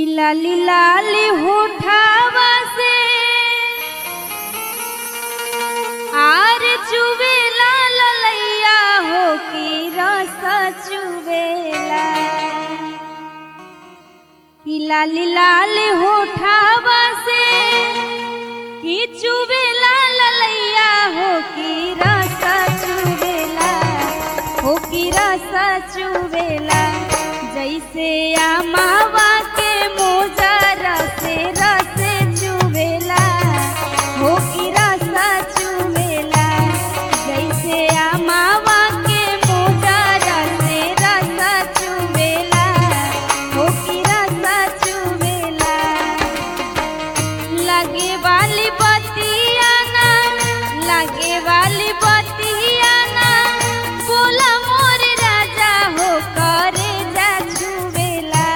लाली लाली होठावा से आर चुवेला ललैया हो की रस चुवेला की लाली लाली होठावा से की चुवेला ललैया हो की रस चुवेला हो की रस चुवेला जैसे आमावा के मोजरा से रस चुवेला हो की रस चुवेला जैसे आमावा के मोजरा से रस चुवेला हो की रस चुवेला लगे वाली बतिया ना लगे वाली बतिया ना बोला मोर राजा हो करे जा छुवेला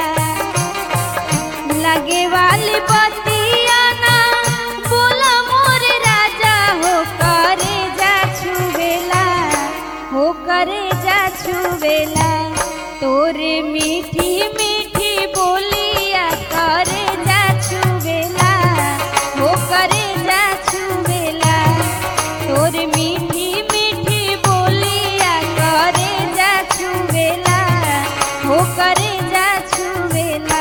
लगे वाली बतिया ना बोला मोर राजा हो करे जा छुवेला हो करे जा छुवेला तोरे मीठी मीठी बोलिया करे जा छुवेला हो करे जा छुवेला तोरे मीठी मीठी बोलिया करे जा छुवेला हो करे जा छुवेला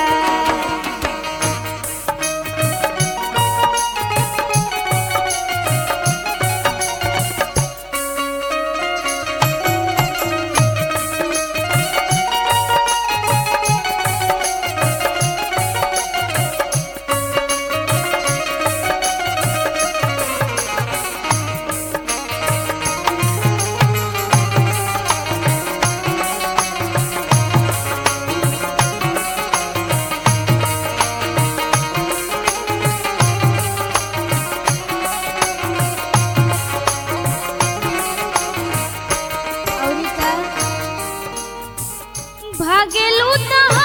औरी का भागेलू त